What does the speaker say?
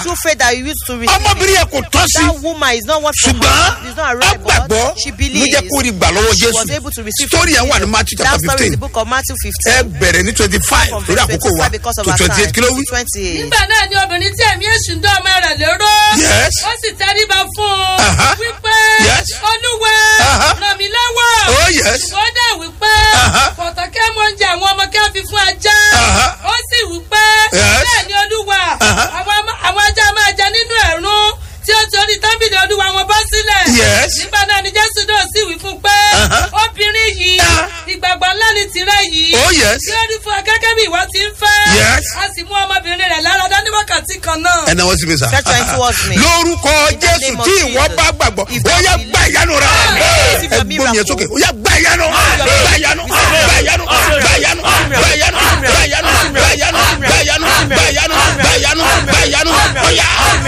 true faith that you used to receive. ọmọbìnrin yẹn kò tọ́ sí That woman is not what for ṣùgbọ́n her. It's not a ọ right, gbàgbọ́ but she ló believes. jẹ́ kó rí gbà lọ́wọ́ She was jésù able to receive story yẹn wà ní from matthew That chapter story is fifteen the book of Matthew ẹ 15. bẹ̀rẹ̀ ní twenty five From lórí verse àkókò wa 25 because of to our twenty eight time. kí ló wí. 28. nígbà náà ni obìnrin tí ẹ̀mí èṣù ń dán ọmọ rẹ̀ lérò. Yes. ó sì tẹríba fún Aha. un. wípé Yes. olúwa Aha. ràn mí lọ́wọ́. oh yes ṣùgbọ́n dẹ̀ wípé Aha. kọ̀tọ̀kẹ́ mọ oúnjẹ àwọn ọmọ kẹ́ fi fún ajá. Aha. ó sì wípé Yes. bẹ́ẹ̀ ni olúwa Aha. àwọn ama- àwọn ajá máa jẹ nínú ẹ̀rún tí ó torí tábìlì olúwa wọn bọ́ sílẹ̀. Yes. nígbà náà ni jésù náà sì wí fún un pé Aha. obìnrin yìí Ah. ìgbàgbọ́ ńlá ni tirẹ̀ yìí. oh yes tí ó rí fún ọ gẹ́gẹ́ bí ìwọ ti ń fẹ́. Yes. a sì mú ọmọbìnrin rẹ̀ lára dání wákàtí kan náà. ẹ náwó sí mi sá Stretch your hand towards me. lórúkọ In the jésù name of tí ìwọ Jesus. bá gbàgbọ́ If ó that yá believe- gbá ìyanu rẹ Receive ẹ your gbómi yẹn miracle. sókè ó yá gbá ìyanu gbá ìyanu gbá ìyanu gbá ìyanu gbá ìyanu gbá ìyanu gbá ìyanu gbá ìyanu gbá ìyanu gbá ìyanu gbá ìyanu gbá ìyanu